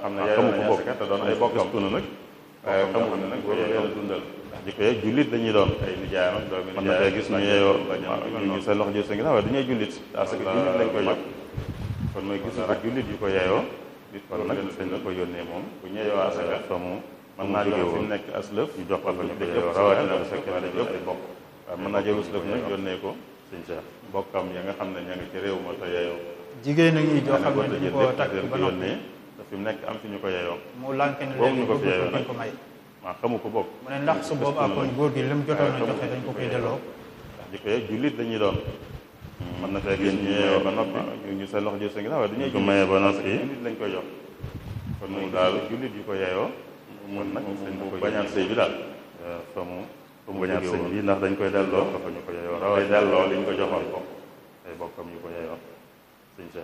xam ne xamu ko bokk te doon ay bokkam na nag waaye xamul ne nag boobu leen dundal ndax jikko yeeg jullit dañuy doon ay nijaayam ak doomi nijaay mën na fee gis ñu yeeyoo ñu seen loxo jël sa ginnaaw waaye du ñuy jullit parce que jullit lañ koy jox kon mooy gis ko jullit yu ko yeeyoo kon nag dañ la ko yónnee moom bu ñeeyoo asaka fa mu mën naa jóge fi mu nekk aslëf ñu jox ko fa ñu ko yeeyoo rawatina bu fekkee ne dañu ay bokk waaye mën naa jël aslëf nag yónnee ko sëñ Cheikh bokkam ya nga xam ne ña ngi ci réew ma te yeeyoo jigéen a ngi joo xam ne dañu ko takk ba noppi yónnee te fi mu nekk am fi ñu ko yeeyoo mu lànk ne boobu léegi ñu ko fi bëgg yeeyoo ko nag ko may maa xamu ko bokk mu ne ndax su boobaa kon góor gi li mu jotoon a joxe dañ ko koy delloo ndax jikko yeeg jullit dañuy doon mën na fee gis ñu yeeyoo ba noppi ñu ñu seen loxo jël sa ginnaaw waaye du ñuy ko mayee ba noppi jullit lañ koy jox kon moom daal jullit yu ko yeeyoo mun nag mu bañaat sëy bi daal fa mu fa mu bañaat sëy bi ndax dañ koy delloo dafa ñu ko yeeyoo raway delloo liñ ko joxoon ko ay bokkam yu ko yeeyoo sëñ Cheikh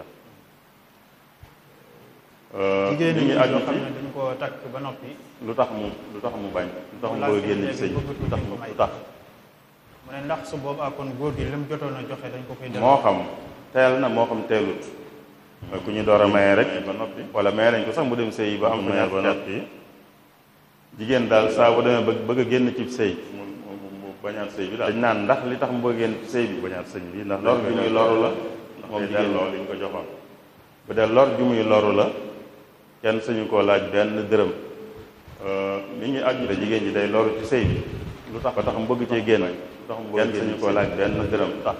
jigéen li ñi ñu joo aju xam ci ne dañu ko takk ba noppi lu tax mu lu tax mu bañ lu tax mu bëgg a génn ci sëy bi lu tax mu lu tax mu ne ndax su boobaa kon góor gi li mu jotoon a joxe dañ ko koy delloo moo xam teel na moo xam teelut mooy ku ñu door a maye rek ba noppi wala maye nañ ko sax mu dem sëy ba am maye ba noppi jigéen daal saa bu demee bëgg bëgg a génn ci sëy mu mu mu bañaat sëy bi daal dañ naan ndax li tax mu bëgg a génn ci sëy bi bañaat sëñ bi ndax lor ju muy loru la ndax moom jigéen loolu liñ ko joxoon bu dee lor ju muy loru la kenn suñu koo laaj benn dërëm mi ngi aju de jigéen ji day loru ci sëy bi lu tax ba tax mu bëgg cee génn lu tax mu bëgg kenn suñu koo laaj benn dërëm tax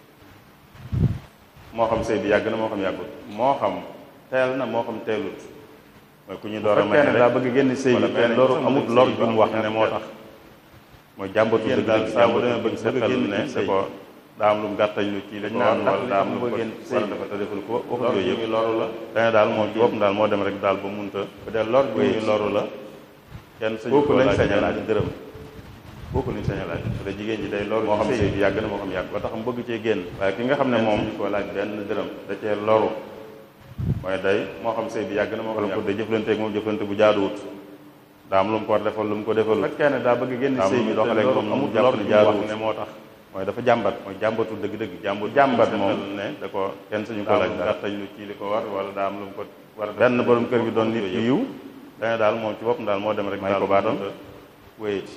moo xam sëy bi yàgg na moo xam yàggut moo xam teel na moo xam teelut mooy ku ñu door a may rek daa bëgg génn sëy bi te loru amut lor ju mu wax ne moo tax mooy jàmbatu dëgg daal saa bu demee bëgg seetal ne c'est ko daa am lu mu gàttañ lu ci dañ naan wala daa am lu mu génn sëy dafa te deful ko waxut yooyu yëpp loru la dane daal moom ci boppam daal moo dem rek daal ba munta bu dee lor ju muy loru la kenn sañu ko laaj sañ a laaj dërëm booku lañ sañ a laaj te jigéen ji day loru moo xam sëy bi yàgg na moo xam yàgg ba tax mu bëgg cee génn waaye ki nga xam ne moom ko laaj benn dërëm da cee loru mooy day moo xam sëy bi yàgg na moo xam yàgg day jëflante ak moom jëflante bu jaaduwut daa am lu mu ko war defal lu mu ko defal fekkee ne daa bëgg génn sëy bi doxale ak moom amul jàpp ne jaaduwut ne moo tax mooy dafa jàmbat mooy jàmbatu dëgg-dëgg jàmbat jàmbat moom ne da ko kenn suñu ko laaj gàttañ lu ci li ko war wala daa am lu mu ko war benn borom kër gi doon nit ku yiw dane daal moom ci boppam daal moo dem rek may ko baatam wéyit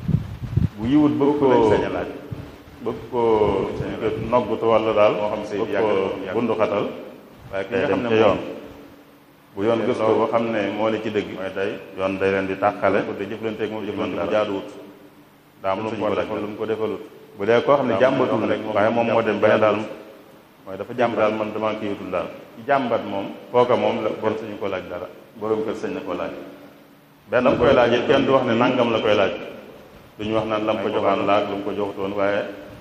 bu yiwut bëgg ko sañ a laaj bëgg ko noggutu wala daal moo xam sëy bi yàgg na bundu xatal waaye ki nga xam ne yoon bu yoon gës ko ba xam ne moo ne ci dëgg mooy day yoon day leen di tàqale da jëflanteeg moom jëflante bu jaaduwut daa am lu mu ko defal lu mu ko defalut bu dee koo xam ne jàmbatul rek waaye moom moo dem ba ne daal mooy dafa jàmbat daal man damaa kii wutul daal ci jàmbat moom kooka moom la bon suñu ko laaj dara borom kër sëñ na ko laaj benn koy laaj it kenn du wax ne nangam la koy laaj duñu wax naan lam ko joxaan laaj lu mu ko joxutoon waaye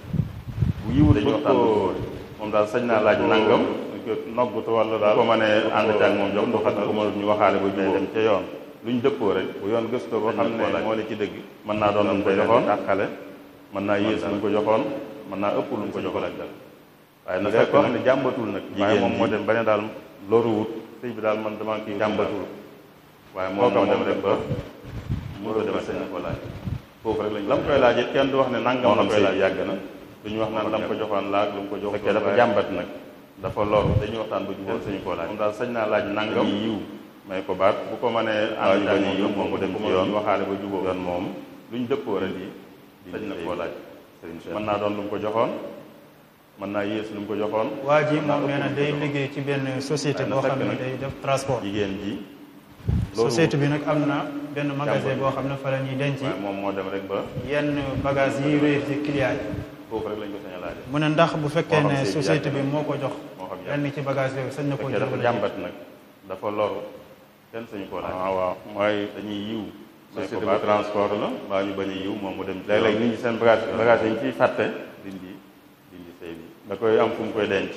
bu yiwut dañu waxtaan moom daal sañ naa laaj nangam noggutu wala daal ko mënee ànd ci ak moom jox du xat ko mënut ñu waxaale ba jubóo dem ca yoon luñ dëppoo rek bu yoon gëstoo ba xam ne moo ne ci dëgg mën naa doon lu mu ko joxoon tàqale mën naa yées lu mu ko joxoon mën naa ëpp lu mu ko joxoon ak dal waaye na fekk koo xam ne jàmbatul nag waaye moom moo dem ba ne daal loruwut sëy bi daal man dama kii jàmbatul waaye moom moo dem rek ba mu ko dem sañ na ko laaj foofu rek lañ lam koy laaj it kenn du wax ne nangam la koy laaj yàgg na duñu wax naan lam ko joxoon laaj lu mu ko jox fekkee dafa jàmbat nag dafa loru dañuy waxtaan ba jubóo sañu koo laaj moom daal sañ naa laaj nangam yiw may ko baat bu ko mënee ànd bañ yiw moom mu dem ci yoon waxaale ba jubóo yoon moom luñ dëppoo rek yi sañ na koo laaj mën naa doon lu mu ko joxoon mën naa yées lu mu ko joxoon waa ji moom nee na day liggéey ci benn société boo xam ne day def transport jigéen ji société bi nag am na benn magasin boo xam ne fa la ñuy denc waaye moom moo dem rek ba yenn bagage yi réer ci client yi foofu rek lañ ko sañ a laaj mu ne ndax bu fekkee moo xam ne sëy bi société yàgg bi na. moo ko jox moo xam yàgg lenn ci bagage yooyu sañ na koo fekkee jël dafa wala jàmbat nag dafa loru kenn sañu koo laaj waaw waaw mooy dañuy yiw société bu transport la mbaa ñu bañ a yiw moom mu dem léeg-léeg nit ñi seen bagage bagage yi ñu ciy fàtte dindi dindi sëy bi da koy am fu mu koy denc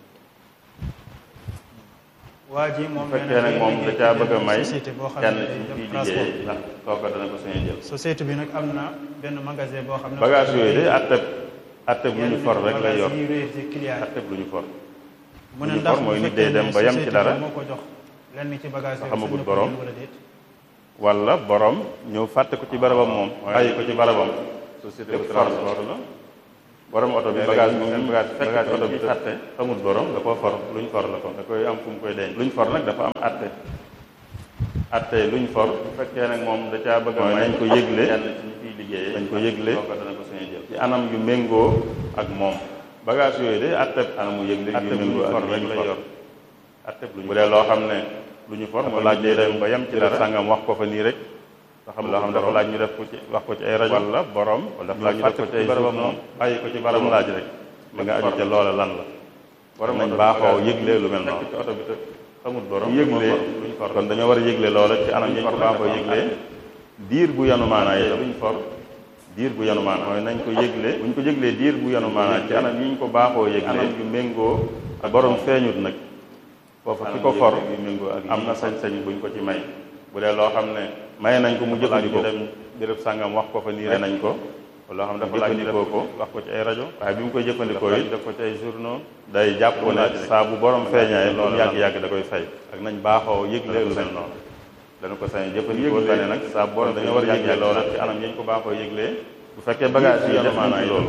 waa ji moom bu nee fekkee na nag day moom da liggéey caa ci bëgg a benn may société boo xam kenn ne ci day ciy def transport liggéey ndax kooka dana ko sañ a jël société bi nag am na benn magasin boo xam ne bagage yooyu de atteb atteb lu ñu for rek lay yor bagage yi réer ci client yi atteb lu ñu for mu ne lu ñu ndax for mooy bu nit day fekkee dem ne ba yem ci société dara bi moo ko jox lenn ci bagage yooyu xamagut sañ na ko borom. jël wala déet wala borom ñëw fàtte ko ci barabam moom bàyyi ko ci barabam société bu transport la borom oto bi bagage moom seen bagage bagage oto bi fàtte xamul borom da koo for luñ for la ko da koy am fu mu koy denc luñ for nag dafa am atte attey luñ for bu fekkee nag moom da caa bëgg mooy nañ ko yëgle kenn ci ñu fiy liggéeyee dañ ko yëgle dana ko sañ a jël ci anam yu méngoo ak moom bagage yooyu de atteb anamu yëgle yu méngoo ak lañ lay yor atteb luñ bu dee loo xam ne lu ñu for mooy laaj day dem ba yem ci dara sàngam wax ko fa nii rek nga xam loo xam dafa laaj ñu def ko ci wax ko ci ay rajo wala borom wala dafa laaj ñu def ko ci ay barabam moom bàyyi ko ci barabam laaj rek li nga aju ca loola lan la borom nañ baaxoo yëgle lu mel noonu ci oto bi te xamul borom yëgle luñ for kon dañoo war a yëgle loola ci anam yañ ko baaxoo yëgle diir bu yanu maanaa yi luñ for diir bu yanu maanaa mooy nañ ko yëgle buñ ko yëglee diir bu yanu maanaa ci anam yi ñu ko baaxoo yëgle anam yu méngoo ak borom feeñut nag foofu ki ko for am na sañ-sañ buñ ko ci may bu dee loo xam ne may nañ ko mu jëfandikoo dem béréb sàngam wax ko fa nii nañ ko loo xam ne dafa laaj jëfandikoo ko wax ko ci ay rajo waaye bi mu koy jëfandikoo it def ko ci ay journaux day jàpp ne saa bu borom feeñaay loolu yàgg-yàgg da koy fay ak nañ baaxoo yëgle lu mel noonu dana ko sañ jëfandikoo tane nag saa bu borom dañoo war a yëgle loola ci anam yañ ko baaxoo yëglee bu fekkee bagage yi def nañ ci loolu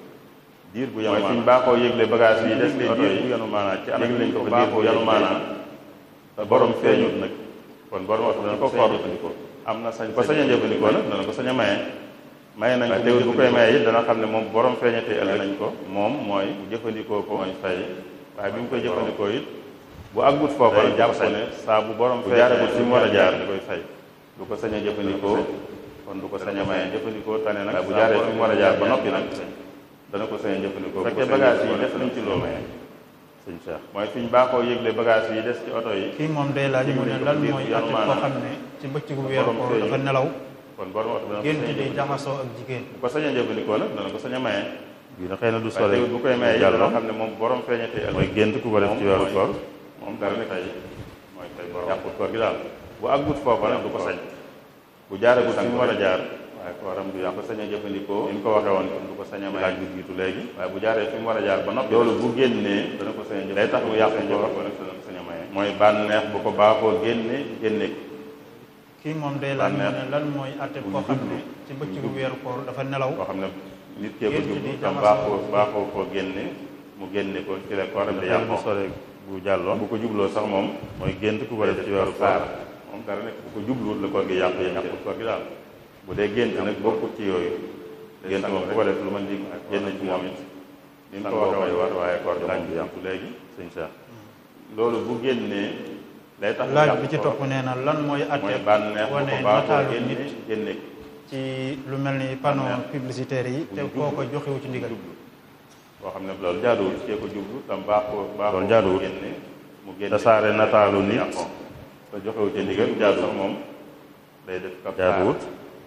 diir bu yanu maanaa mooy fi ñu baaxoo yëgle bagage yi des ci oto yi bu yanu maanaa ci anam lañ ko baaxoo yanu maanaa te borom feeñut nag kon borom oto dana ko for jëfandikoo am na sañ ko sañ a jëfandikoo nag dana ko sañ a maye maye nañ ko teewul bu koy maye it dana xam ne moom borom feeñatee ëllëg nañ ko moom mooy mu jëfandikoo ko mooy fay waaye bi mu koy jëfandikoo it bu àggut foofa la jàpp ne saa bu borom feeñagut fi mu war a jaar da koy fay du ko sañ a jëfandikoo kon du ko sañ a maye jëfandikoo tane nag bu jaaree fi mu war a jaar ba noppi nag dana ko sañ a jëfandikoo bu fekkee bagage yi def nañ ci loolu sëñ Cheikh mooy fi ñu baaxoo yëgle bagage yi des ci oto yi kii moom day laaj mu ne lan mooy atte koo xam ne ci bëccëgu weeru koor dafa nelaw kon borom oto dana ko gént di jaxasoo ak jigéen bu ko sañ a jëfandikoo nag dana ko sañ a maye bii na xëy na du sore bu koy maye yàlla loo xam ne moom borom feeñatee mooy gént ku ko def ci weeru koor moom dara ne tey mooy tey borom yàqut koor gi daal bu àggut foofa nag du ko sañ bu jaaragut fi mu war a jaar waaye kooram du yàqu sañ a jëfandikoo ni mu ko waxee woon du ko sañ a may laaj bu jiitu léegi waaye bu jaaree fi mu war a jaar ba noppi loolu bu génnee dana ko sañ a jëf day tax mu yàqu njaboot wala dana ko sañ a maye mooy bànneex bu ko baaxoo génne génne ko kii moom day laaj mu ne lan mooy atte koo xam ne ci bëccëgu weeru koor dafa nelaw koo xam ne nit kee ko jublu tam baaxoo baaxoo koo génne mu génne ko ci la kooram di yàqu sore bu jàlloo bu ko jubloo sax moom mooy gént ku ko def ci weeru koor moom dara nekk bu ko jubluwut la koor gi yàqu yàqu koor gi daal bu dee gént nag bokkut ci yooyu gént moom bu ko def lu ma di génn ci moom it ni mu ko waxee war waaye koor gi moom du yàqu léegi sëñ Cheikh loolu bu génnee day tax laaj bi ci topp nee na lan mooy atte mooy bànneex bu wane ko baaxoo nataalu génne nit génne ko ci lu mel ni panneau publicitaire yi te koo ko joxewu ci ndigal jublu boo xam ne loolu jaaduwul cee ko jublu tam baaxoo baaxoo loolu jaaduwul. génne mu génne tasaare nataalu nit yàqoo te joxewu ci ndigal jaadu sax moom day def kap jaaduwut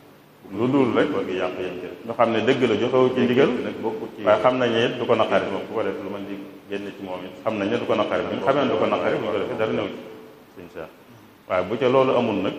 lu dul rek koor gi yàqu yem ci ñu xam ne dëgg la joxewu ci ndigal nag bokkut ci waaye xam nañ ne it du ko naqari moom ku ko def lu mën di génn ci moom it xam nañ ne du ko naqari bu ñu xamee ne du ko naqari bu ñu ko defee dara néew ci sëñ Cheikh waaye bu ca loolu amul nag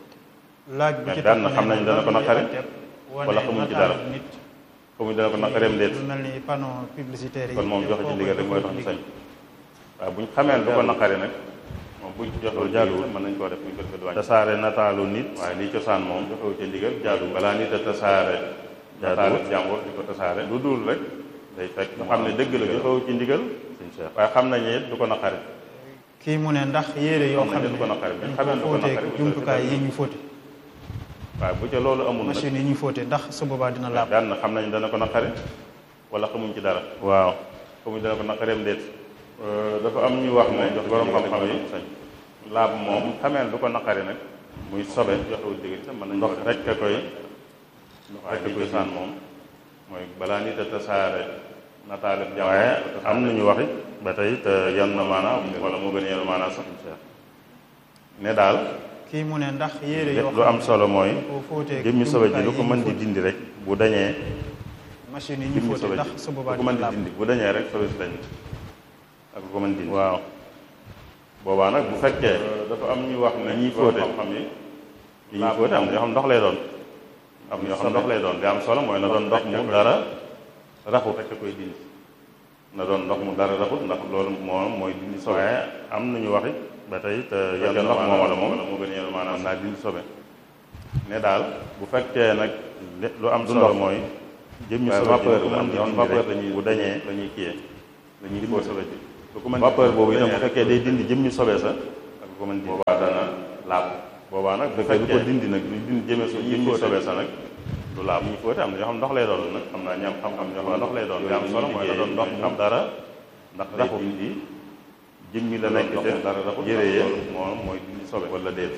laaj bi ci daan na topp xam nee nañ dana ko lan mooy naqari atte wane wala xamuñ ci nataalu dara. nit xamuñ dana ko naqareem déet lu mel ni panneau publicitaire yi kon moom te joxe ci koo ko ndigal rek mooy tax joxewu ñu ci sañ waaye bu ñu xamee ne du ko naqari nag moom buñ ci joxewul jaaduwul mën nañ koo def buñ ko defee du wàññi tasaare nataalu nit waaye lii cosaan moom joxewu ci ndigal jaadu balaa nit a tasaare nataale jàmbur di ko tasaare lu dul rek day fekk nga xam ne dëgg la joxewu ci ndigal sëñ Cheikh waaye xam nañ ne it du ko naqari kii mu ne ndax yére yoo xam xam nañ ne ne du ko naqari bu ñu dañ xamee ne du ko ko fóotee naqari bu ñu ko jumtukaay defee yi ñu fóote waaye bu ca loolu amul nag machine yi ñu fóote ndax su boobaa dina laab daan na xam nañ dana ko naqari wala xamuñ ci dara waaw xamuñ dana ko naqareem déet dafa am ñu wax ne jox borom xam-xam yi sañ laab moom xamee ne du ko naqari nag muy sobe joxewul digg itam mën nañ ndox rek a koy ndox rek a koy saan moom mooy balaa nit a tasaare nataale jàmm waaye am nañu wax it ba tey te yan na maanaam wala moo gën a yenu maanaam sax ne daal kii mu ne ndax yére yoo lu am solo mooy dañ ko fóotee jëmmi sobe ji jumtukaay lu ko yi mën ñu di fóote. dindi rek bu dañee machine yi ñu jëmmi fóote sobe ndax ji su lu boobaa ko mën dina di laab dindi bu dañee rek sobe si dañ ak lu ko mën dindi waaw boobaa nag bu fekkee dafa am ñu wax ne ñiy fóote xam yi li ñuy fóote am na yoo xam ndox lay doon am na yoo xam ndox lay doon li am solo mooy na doon ndox mu dara raxut rek a koy dindi na doon ndox mu dara raxut ndax loolu moo mooy dindi sobe waaye am nañu wax it ba tey te yan yan ndox moom wala moom moo gën a yenu maanaam naa dindi sobe ne daal bu fekkee nag lu am solo mooy jëmmi waaye sobe ji vapeur lu ko la mën di yoon dindi vapeur rek lañuy bu dañee lañuy kiyee lañuy dindi fóote sobe ji lu ko mën vapeur boobu itam bu dañee rek fekkee day dindi jëmmi sobe sa ak lu ko mën dindi boobaa dana laab boobaa nag bu fekkee du ko dindi nag du dindi jëmee su dindi sobe sa nag du laab ñuy fóote am na ñoo xam ndox lay doon nag xam naa ñam xam-xam ñoo xam ndox lay doon li am solo mooy da doon ndox xam dara ndax day dindi jëmmi la nekk te dara raxul yére ye moom mooy dindi sobe wala déet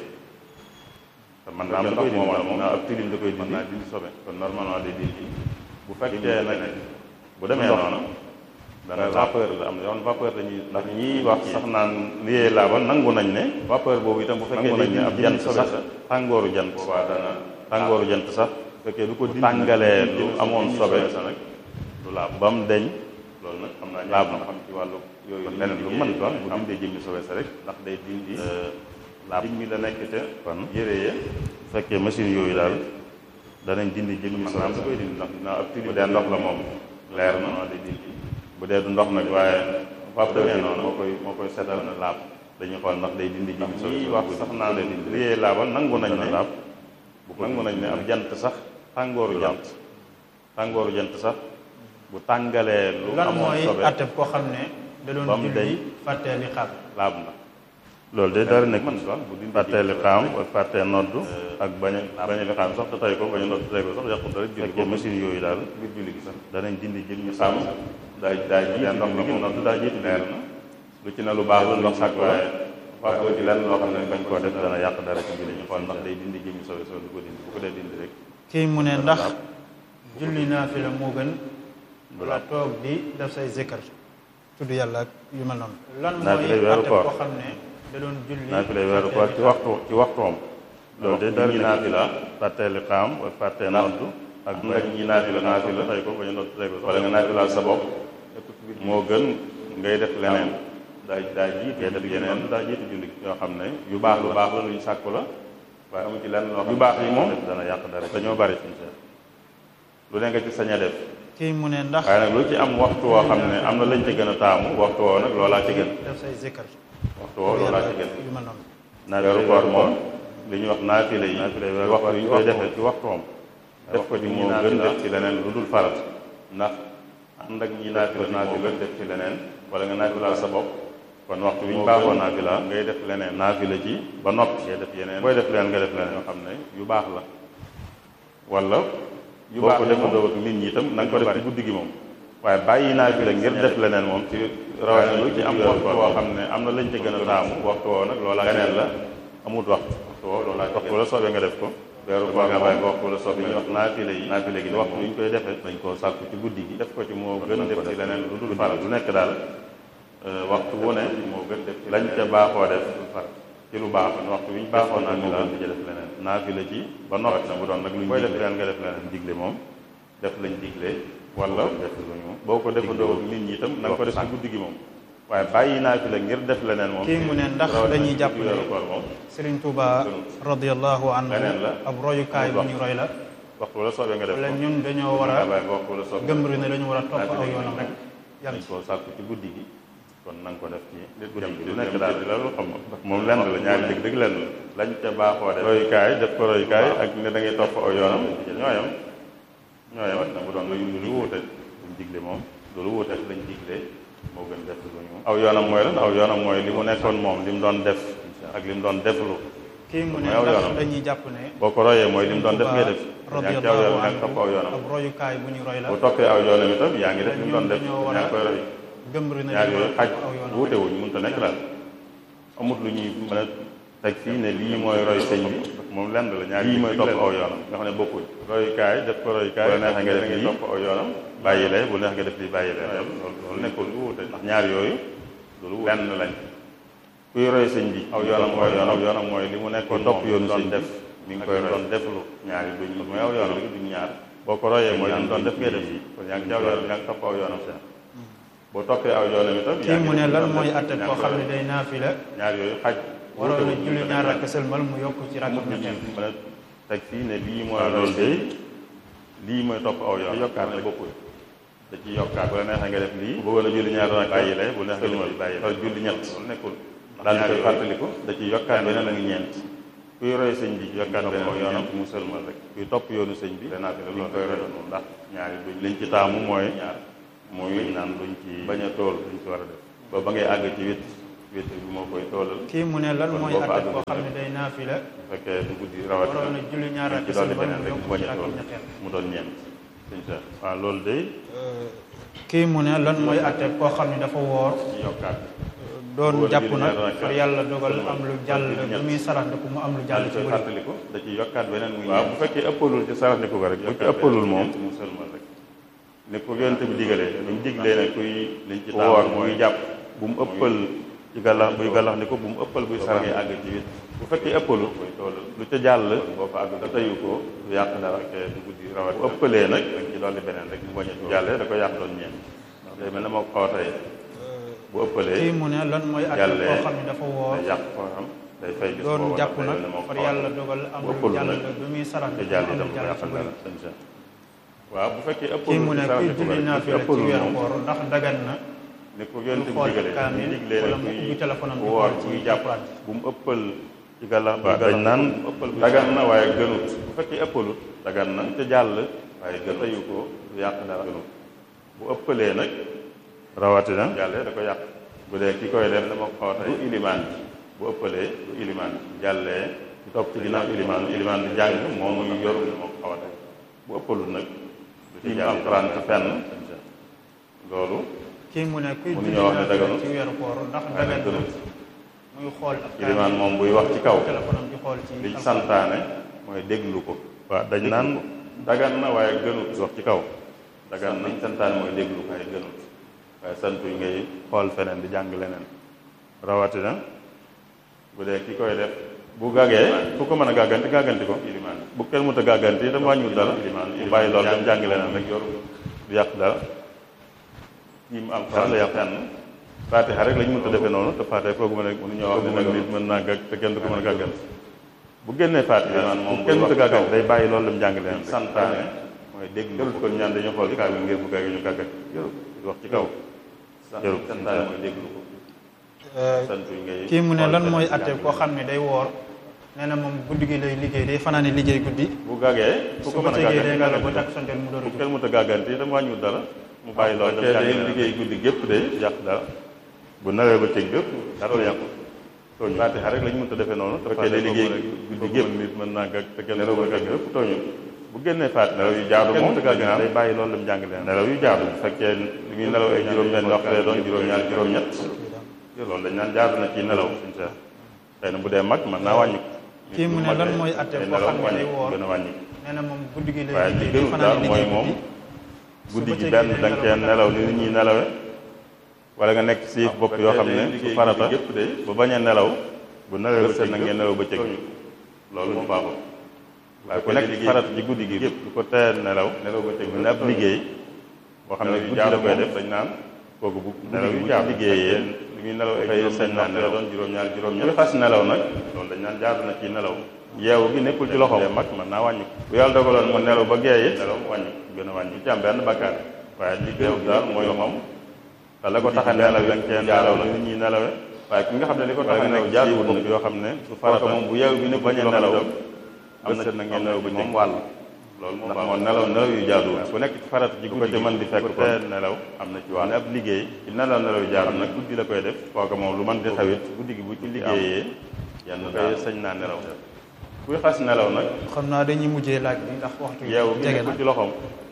te man naa am da koy dindi moom naa ab tilim da koy dindi naa dindi sobe kon normalement day dindi bu fekkee nag bu demee noonu dana vapeur la am na yoon vapeur la ñuy ndax ñiy wax sax naan liyee laabal nangu nañ ne vapeur boobu itam bu fekkee nañ ne ab jant sax tàngooru jant waa dana tàngooru jant sax fekkee du ko tàngalee lu amoon sobe sa nag du laab ba mu deñ loolu nag xam naa laab na xam ci wàllu yooyu leneen lu mën doon bu dindee jëmmi sobe sa rek ndax day dindi laab jëmmi la nekk te kon yére ye bu fekkee machine yooyu daal danañ dindi jëmmi sobe sa koy dindi ndax dinaa ab tilim bu dee ndox la moom leer na day dindi bu dee du ndox nag waaye fab demee noonu moo koy moo koy setal na laab dañuy xool ndax day dindi jëmmi sobe sa wax sax naa leen liyee laabal nangu nañ ne laab bu ko nangu nañ ne ab jant sax tàngooru jant tàngooru jant sax bu tàngalee lu lan amoon mooy sobe atteb koo xam ne da doon ba mu day julli fàttee li xaar laab na loolu de dara nekk fàttee li xaam ak fàttee noddu ak bañ a bañ a li xaam sax te tey ko bañ a noddu tey ko sax yàqu dara julli ko machine yooyu daal ngir julli gi sax danañ dindi jëm ñu sàmm daa daa jiitu ndox la moom noddu daa jiitu leer na lu ci ne lu baax la ndox sàkk waaye fàttoo ci lenn loo xam ne bañ koo def dana yàq dara ci julli ñu xool ndax day dindi jëm ñu sobe soo du ko dindi bu ko dee dindi rek kii mu ne ndax julli naafila moo gën wala toog di def say zikkar tudd yàlla ak yu mel noonu lan mooy Naafila weeru atteb koor. koo xam ne da doon julli naa fi lay weeru koor ci waxtu ci waxtoom loolu de dara ñi naafila fàttee li xaam ak fàttee noddu ak nag ñi naafila naafila tey ko bañ a noddu tey ko wala nga naafilaal sa bopp moo gën ngay def leneen daa daa jiit ngay def yeneen daa jiitu julli yoo xam ne yu baax lu baax la luñ sàkku la waaye amu ci lenn loo xam yu baax yi moom dana yàq dara dañoo bari suñu seet lu ne nga ci sañ a def kii mu ne ndax waaye nag lu ci am waxtu woo xam ne am na lañ ci gën a taamu waxtu woo nag loolaa ci gën def say zikkar waxtu woo loolaa ci gën yu mel noonu naa weeru koor moom li ñuy wax naafile yi waxtu yi ñu koy defee ci waxtoom def ko ci moo gën def ci leneen lu dul farat ndax ànd ak ñi naafila naafila def ci leneen wala nga naafila sa bopp kon waxtu wi ñu baaxoo naafila ngay def leneen naafila ci ba noppi ngay def yeneen booy def leneen nga def leneen yoo xam ne yu baax la wala yu baax ko defandoo ak nit ñi itam na nga ko def ci guddi gi moom waaye bàyyi naafila ngir def leneen moom ci rawatina lu ci am waxtu woo xam ne am na lañ ca gën a taamu waxtu woo nag loolaa leneen la amut waxtu waxtu woo loolaa waxtu la soobee nga def ko weeru koor nga bàyyi ko waxtu la soobee ñu wax naafila yi naafila gi waxtu wi ñu koy defee dañ koo sàkku ci guddi gi def ko ci moo gën a def ci leneen lu dul faral lu nekk daal waxtu wu ne moo gën def ci lañ ca baaxoo def ci lu baax waxtu wi ñu baaxoo naafila di ca def leneen naafila ci ba noppi na bu doon nag lu ñu koy def leneen nga def leneen digle moom def lañ digle wala def lu ñu boo ko defandoo ak nit ñi itam na nga ko def ci guddi gi moom waaye bàyyi naafila ngir def leneen moom kii mu ne ndax dañuy jàpp ne weeru koor moom Serigne Touba radiyallahu anhu leneen la ab royukaay bu ñu roy la waxtu wala soobee nga def wala ko ñun dañoo war a nga bàyyi ko waxtu wala soobee gëmbri ne dañu war a topp aw yoonam rek yar dañ koo sàkku ci guddi gi kon na nga ko def ci guddi gi lu nekk daal di la lu xam moom lenn la ñaari dëgg dëgg lenn la lañ ca baaxoo def royukaay def ko royukaay ak ne da ngay topp aw yoonam ñooyam ñooyam na bu doon lu lu wuute luñ digle moom loolu wuute lañ digle moo gën def lu ñu aw yoonam mooy lan aw yoonam mooy li mu nekkoon moom li mu doon def ak li mu doon deflu kii mu ne mooy aw ndax yoonam. dañuy jàpp ne boo ko royee mooy li mu doon def ngay def yaa ngi ci aw yoonam radiyallahu yaa ngi topp aw yoonam anhu ab royukaay bu ñu roy la bu toppee aw yoonam itam yaa ngi def li mu doon ñun def dañoo war yaa a ngi koy roy gëmbri ne ñaar dañu yooyu war a xaj topp aw yoonam wuute wuñ mënut a nekk daal amut lu ñuy mën a teg fii ne lii mooy roy sëñ bi moom lenn la ñaar lii mooy topp aw yoonam nga xam ne bokkuñ royukaay def ko royukaay bu neex nga def lii topp aw yoonam bàyyi lee bu neex nga def lii bàyyi lee loolu loolu nekkul lu wuute ndax ñaar yooyu loolu lenn lañ kuy roy sëñ bi aw yoonam mooy yoon aw yoonam mooy li mu nekkoon topp yoonu sëñ def mi ngi koy doon deflu ñaari duñ mooy aw yoonam duñ ñaar boo ko royee mooy li mu doon def ngay def kon yaa ngi ci aw yoonam yaa ngi topp aw yoonam seen boo toppee aw yoonam itam kii mu ne lan mooy atte koo xam ne day naafila ñaar yooyu xaj waroon na julli ñaar rakk sëlmal mu yokk ci rakk amut lu ñuy ñetteel mën a teg fii ne lii mooy loolu de lii mooy topp aw yoon yokkaat ne bokkul da ci yokkaat bu la neexee nga def lii bu bëggoon a julli ñaar rakk bàyyi lay bu neex nga def bàyyi lay julli ñett loolu nekkul daal di koy fàttaliku da ci yokkaat beneen ak ñeent kuy roy sëñ bi yokkaat beneen ak yoonam mu sëlmal rek kuy topp yoonu sëñ bi danaa fi loolu koy roy noonu ndax ñaari duñ liñ ci taamu mooy ñaar muy naan luñ ci bañ a tool luñ ci war a def ba ba ngay àgg ci wét wéetal bi moo koy toolal kii mu ne lan mooy boo fa àtte koo àggul xam ne day naafila bu fekkee du guddi rawatina waroon na julli ñaar ci rakk dolli sëlmal beneen mu rek yokk mu bañ ci a rakk tool ñetteel mu doon ñeent sëñ Cheikh waaw loolu day kii mu ne lan mooy àtte koo xam ne dafa woor ci yokkaat doon Woor jàpp julli nag ñaar rakk far yàlla dogal am lu jàll julli ñett. bu muy saraxndiku mu am lu jàll daal ci koy bëri fàttaliku da ci yokkaat beneen muy waaw bu fekkee ëppalul ci saraxniku ko rek bu ci ëppalul moom mu sëlmal rek ni ko yonent bi digalee ni mu diglee ne kuy liñ ci woor muy jàpp bu mu ëppal ci gàllax buy gàllax ni ko bu mu ëppal buy sarax àgg ci wit bu fekkee ëppalul lu ca jàll boo fa àgg da tayu ko du yàq dara fekkee du guddi rawat bu ëppalee nag dañ ci dolli beneen rek mu bañ a jàllee da ko yàq doon ñeent ndax day mel ne moo ko xaw a tey bu ëppalee kii mu ne lan mooy àtte jàllee koo xam ne dafa woor day yàq koo xam day fay bis doon boobu jàpp ndax day nag mel ne moo ko far xaw a yàlla dogal am bu lu ëppalul jàll nag bu muy te saraxndiku jàll mu am itam lu du ko jàll ci yàqal bëri dara sëñ Cheikh waaw bu fekkee ëpp kii mu ne kuy julli naafila ci weeru koor ndax dagan na ni ko yonent bi xool digalee kaamil ñu diglee wala ne mu kuy ubbi téléphone am di woor xool ci buy jàpp alxuraan. bu mu ëppal ci gàllax waaw dañ naan dagan na waaye gënut bu fekkee ëppalut dagan na ca jàll waaye gën tayu ko du yàq dara gënut bu ëppalee nag rawatina jàllee da ko yàq bu dee ki koy def dama ko xaw a tey du ilimaan bi bu ëppalee du ilimaan bi jàllee ci topp ci ginnaaw ilimaan ilimaan bi jàng moom muy yor moo ko xaw a tey bu ëppalut nag du ci jàll alxuraan ci fenn loolu kii mu ne kuy Mënuñoo julli wax ne naafila daganul. ci weeru koor ndax waaye dagan nag na gënut muy xool ak ilimaan moom buy wax ci kaw téléphone am di xool ci liñ alxuraan. santaane mooy déglu ko waaw dañ naan dagan na waaye gënut wax ci kaw dagan na liñ santaane mooy déglu ko waaye gënut waaye santu yi ngay xool feneen di jàng leneen rawatina bu dee ki koy def bu gàggee fu ko mën a gàgganti gàgganti ko ilimaan bu kenn mënut a gàgganti itam wàññiwul dara mu bàyyi loolu dem jàng leneen rek yor du yàq dara yi mu alxuraan la yàq fenn faatixa rek lañ mënut a defee noonu te faatixa foogu ma ne mënuñoo wax ne nag nit mën naa gàgg te kenn du ko mën a gàgganti bu génnee faatixa moom kenn mënut a gàgganti day bàyyi loolu dem jàng leneen rek santaane mooy dégg jarul kon ñaan dañoo xool kaamil ngir bu gàggee ñu gàgganti jarul wax ci kaw jarul santaane mooy déglu ko sant yi ngay kii mu ne xool lan feneen mooy di atte jàng koo xam ne day woor nee na moom guddi gi lay liggéey day fanaane liggéey guddi bu gàggee fu su ko ko mën a tegee day gàgganti ngelaw ba gàgganti takk sontel mu door a bu jóg kenn mënut a gàgganti itam wàññiwul dara mu bàyyi loolu dem jàng leneen liggéey guddi gépp de yàq dara bu nawee ba cëg bépp dara du yàqu tooñu faatixa rek lañ mënut a defee noonu te fekkee day liggéey guddi gépp nit mën naa gàgg te kenn nelaw ba gàgg bépp tooñu bu génnee faatixa nelaw yu jaadu moom day bàyyi loolu dem jàng leneen nelaw yu jaadu bu fekkee li muy nelaw ay juróom-benn waxtu lay doon juróom-ñaar juróom-ñett loolu dañ naan jaadu na ci nelaw suñ sa xëy na bu dee mag mën naa wàññi kii mu ne lan mooy atte koo xam ne day woor gën a wàññi nee na moom guddi gi lay waaye li liggéey day gënul daal fanaane mooy liggéey moom guddi guddi gi benn da nga cee nelaw ni nit ñi nelawe wala nga nekk si bopp yoo xam ne su farata ba bañ a nelaw bu nelawee bëccëg na ngeen nelaw bëccëg loolu mu baaxul waaye ku nekk ci farata ci guddi gi du ko tee nelaw nelaw bëccëg bu ne ab liggéey boo xam ne guddi la koy def dañ naan kooku bu nelaw yu jaar liggéeyee li muy nelaw ay sañ naa nelaw doon juróom-ñaar juróom-ñaar kuy xas nelaw nag loolu dañ naan jaadu na ci nelaw yeewu gi nekkul ci loxoom mag mën naa wàññi ko bu yàlla dogaloon mu nelaw ba geeye nelaw wàññi ko gën a wàññi ci am benn bakkaar waaye li gën daal mooy moom te la ko tax a nelaw yi cee nelaw la nit ñi nelawe waaye ki nga xam ne li ko tax a nelaw jaaduwul nag yoo xam ne su farata moom bu yeewu bi ne bañ a nelaw am na na ngeen nelaw ba moom wàll loolu moom moo nelaw nelaw yu jaaduwul ku nekk ci farata ci guddi ko ci mën di fekk te nelaw am na ci wàll ab liggéey ci nelaw nelaw yu jaadu nag guddi la koy def kooku moom lu mën di xawit guddi gi bu ci liggéeyee yenn koy sañ naa nelaw kuy xas nelaw nag xam naa dañuy mujjee laaj bi ndax waxtu yi yeewu gi jege na nekkul ci loxoom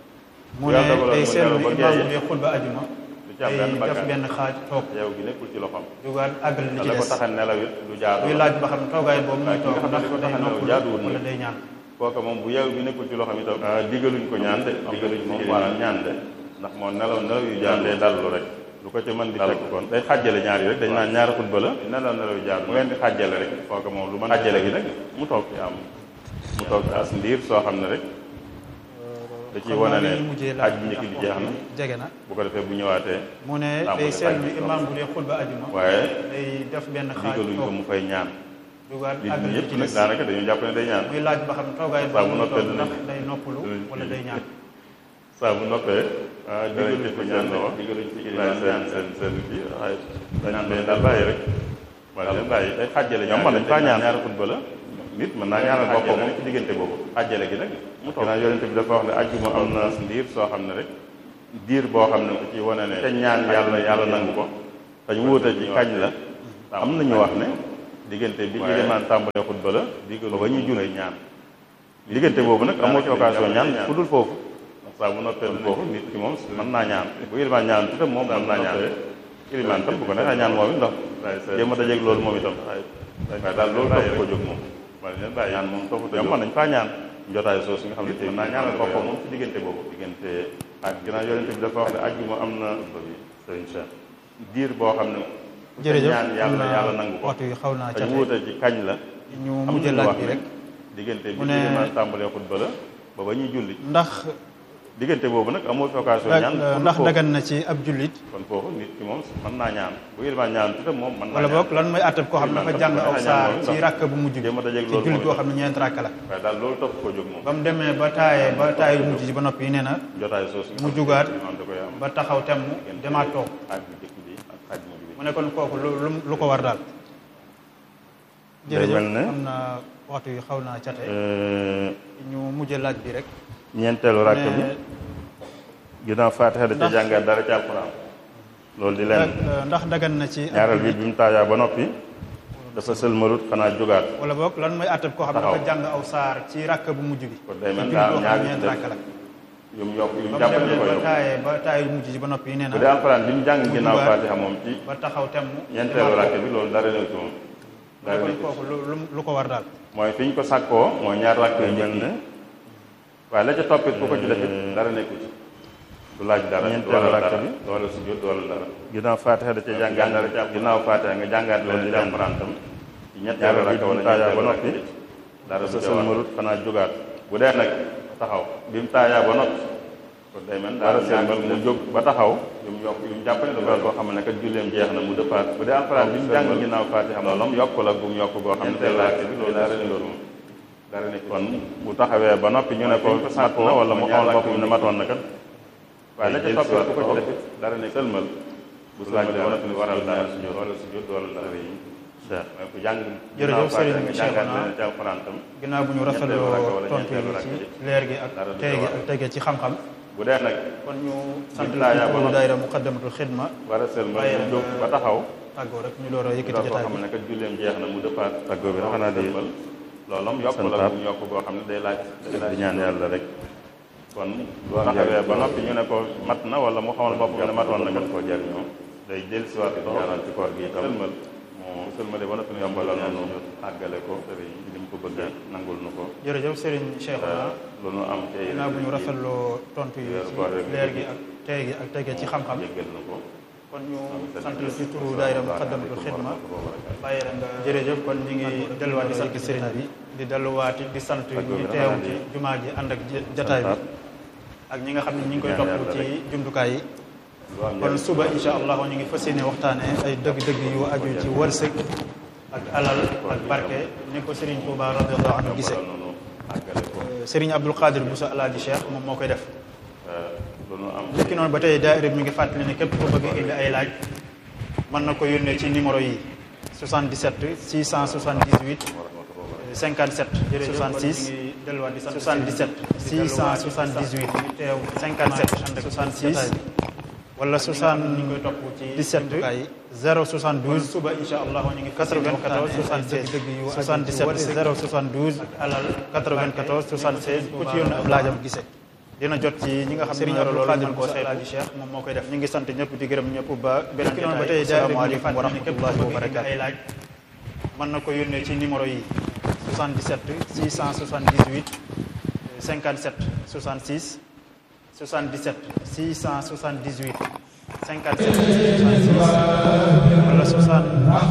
mu yàlla ne dogaloon day mu seetlu nelaw ba imaam geeye. bu dee xutba ajuma du ci am day benn def bakkaar benn xaaj toog yeewu gi nekkul ci loxoom jógaat àggal li te ci la ko des tax a nelaw it du jaadu muy laaj ba xam toogaay boobu muy waaye ki toog nga xam ne ndax li ko day tax a nelaw noppalu jaaduwul wala nag. day ñaan kooka moom bu yeewu bi nekkul ci loxoom itam digaluñ ko ñaan de digaluñ moom maanaam ñaan de ndax moo nelaw nelaw yu jaar day dallu rek lu ko ci mën di fekk kon day xàjjale ñaar yi rek dañ naan ñaari xutba la nelaw nelaw yu jaar mu leen di xàjjale rek kooka moom lu mën xàjjale gi nag mu toog ci am mu toog ci as ndiir soo xam ne rek da ciy xam wane naa ne dañuy mujjee aj laaj bi bi njëkk ndax bi jeex na waxtu yi jege na bu ko defee bu ñëwaatee mu ne tàmbali day seetlu xaaj bi imaam bu dee xutba ajuma waaye day def benn xaaj digaluñ ko toog mu fay ñaan jógaat nit àggal ñi li yëpp ci nag des daanaka dañu jàpp ne day ñaan muy laaj ba xam toogaay Saa bu boobu muy noppee toog ndax dinañ- day noppalu dinañ- wala day ñaan saa bu noppee ah digaluñ ko ñaan la wax digaluñ ci bàyyi seen seen seen kii waaye dañ leen daal bàyyi rek wala leen bàyyi day xàjjale ñoom mën nañ faa ñaan ñaari xutba la nit mën naa ñaanal boppam moom ci diggante boobu xàjjale gi nag mu toog ginnaaw yonente bi dafa wax ne ajjuma am na ndiir soo xam ne rek diir boo xam ne ko ci wane ne te ñaan yàlla yàlla nangu ko dañ wuute ci kañ la am nañu wax ne diggante bi ilimaan tàmbalee xutba la ba ba ñuy julli ñaan diggante boobu nag amoo ci occasion ñaan fu dul foofu ndax saa bu noppee foofu nit ki moom mën naa ñaan bu ilimaan ñaan itam moom mën naa ñaan ilimaan tam bu ko neexee ñaan moom it ndax jéem a dajeeg loolu moom itam waaye daal loolu topp ko jóg moom ñaan moom topp ko jóg mën nañ faa ñaan njotaay soosu nga xam ne tey mën naa ñaanal boppam moom ci diggante boobu diggante ak ginnaaw yonente bi dafa wax ne ajjuma am na bi sëriñ Cheikh diir boo xam ne jërëjëf ñaan yàlla yàlla nangu ko waxtu yi xaw naa te cate wuute ci kañ la ñu am mujj nañu laaj wax bi ne rek diggante bi mu ne- ilimaan tàmbalee xutba la ba ba ñuy julli ndax diggante boobu nag amoo fi occasion ñaan ndax foofu. dagan na ci ab jullit kon foofu nit ki moom mën naa ñaan bu ilimaan ñaan itam moom mën naa wala ñaan. boog lan mooy àttab koo xam ne dafa jàng aw saar ci ràkk bu mujj bi jéem a dajeeg ci loolu jullit moom boo xam ne ñeent ràkk la waaye daal loolu topp ko jóg moom ba mu demee ba taaye ba taaye bu mujj ji ba noppi nee na jotaay soosu nga mu xam ne jugaat ilimaan da koy am ba taxaw temm demaat toog xaaj bu njëkk bi ak xaaj bu mujj bi mu ne kon kooku lu lu lu ko war daal Day jërëjëf mel ne- am na waxtu yi xaw naa cate Euh, ñu mujj laaj bi rek ñeenteelu rakk bi ne ginnaaw faatixa da ca Ndax- jàngaat dara ci alxuraan loolu di leen euh, ndax dagan na ci ab ñaareel bi jullit bi mu taayaa ba noppi dafa sëlmalut xanaa jógaat wala boog lan mooy àttab koo xam ne Taxaw. dafa jàng aw saar ci ràkk bu mujj bi kon day ci mel jullit daa boo xam ñaari ne ñeent def ràkk la yu mu yokk yu mu ba mu jàpp ne demee ko ba yokk taaye ba taaye bu mujj ji ba noppi nee na bu dee alxuraan bi mu jàng mu ginnaaw jugaat. faatixa moom ci ba taxaw temm ñeenteelu rakk bi loolu dara ñëw ci moom mu ne dara kon nekk ci. kooku lu lu lu ko war daal mooy fi ñu ko sàkkoo mooy ñaar rakk yu mel ne waaye la ca toppit ku ko ci defit dara nekku ci du laaj dara ñeenteelu rakk bi wala sujjóot wala dara ginnaaw faatixa da ca jàngaat dara ci ginnaaw faatixa nga jàngaat leen ci alxuraan tam ci ñetteelu rakk wala taayaa ba noppi dara sa sëlmalut xanaa jógaat bu dee nag taxaw bi mu taayaa ba noppi kon day mel dara sëlmal mu jóg ba taxaw yu mu yokk yu mu jàpp ne dafa koo xam ne kat julleem jeex na mu dëppaat bu dee alxuraan bi mu jàng ginnaaw faatixa loolu yokk la bu mu yokk goo xam ne day laaj bi loolu dara ne loolu dara ne kon bu taxawee ba noppi ñu ne ko mat na wala mu xool boppam ne matoon na kat waaye la ca topp ku ko ci defit dara ne sëlmal bu laaj ba noppi ne waral dara sujjóot wala sujjóot wala dara yi mooy ku jàng Jërëjëf Serigne nga jàngaat Cheikhouna. leen ci alxuraan tam ginnaaw bu ñu ñetteelu rakk rafetloo wala tontu ñeenteelu yi rakk ci bi. leer gi ak Dara du tey gi ca ak tege ci xam-xam bu dee nag kon ñu sant Biñ la laayaa ci ba turu noppi. daayira muqaddamatul xidma war a sëlmal Bàyyi mu la jóg nga- ba taxaw tàggoo rek ñu door a yëkkati koo jotaay xam bi ne kat julleem jeex na mu dëppaat tàggoo bi xanaa di loolu am yokk la bu mu yokk boo xam ne day laaj di ñaan yàlla rek kon bu taxawee ba noppi ñu ne ko mat na wala mu xamal bopp ne matoon na kat koo jariñoo day jël si waat ñaanal ci koor gi itam sëlmal moo sëlmale ba noppi ñu yombalal noonu àggale ko sëriñ li mu ko bëggee nangul nu ko jërëjëf Serigne Cheikhouna lu nu am tey ginnaaw bu ñu rafetloo tontu yi weeru ci koor rek leer gi ak tey gi ak tege ci xam-xam jéggal nu ko kon ñu sant la ci turu daayira muqaddamatul xidma bàyyi la nga jërëjëf kon ñu ngi delluwaat di sant sëriñ bi di delluwaat di sant ñu teew ci jumaa ji ànd ak j- jataay bi ak ñi nga xam ne ñi ngi koy topp ci jumtukaay yi kon suba insha allah ñu ngi fas yéene waxtaane ay dëgg-dëgg yu aju ci wërsëg ak alal ak barke ni ko Serigne Touba radiyallahu anhu gisee noonu àggale ko Serigne Abdul Qadir Bousso Alaaji Cheikh moom moo koy def lu nu am léegi noonu ba tey daayira bi mi ngi fàttali ne képp ku bëgg indi ay laaj mën na ko yónnee ci numéro yi 77 678 57 66 77 678 teew 57 66 wala 77 072 suba insha allah ñu ngi 94 76 77 072 alal 94 76 ku ci yónnee ab laajam gisee dina jot ci ñi nga xam ne ñoo loolu mën koo saytu Alaaji Cheikh moom moo koy def ñu ngi sant ñëpp di gërëm ñëpp ba beneen jotaay ba tey asalaamaaleykum wa rahmatullahi wa barakaatu ay laaj mën na ko yónnee ci numéro yi 77 678 57 66 77 678 57 66 wala 60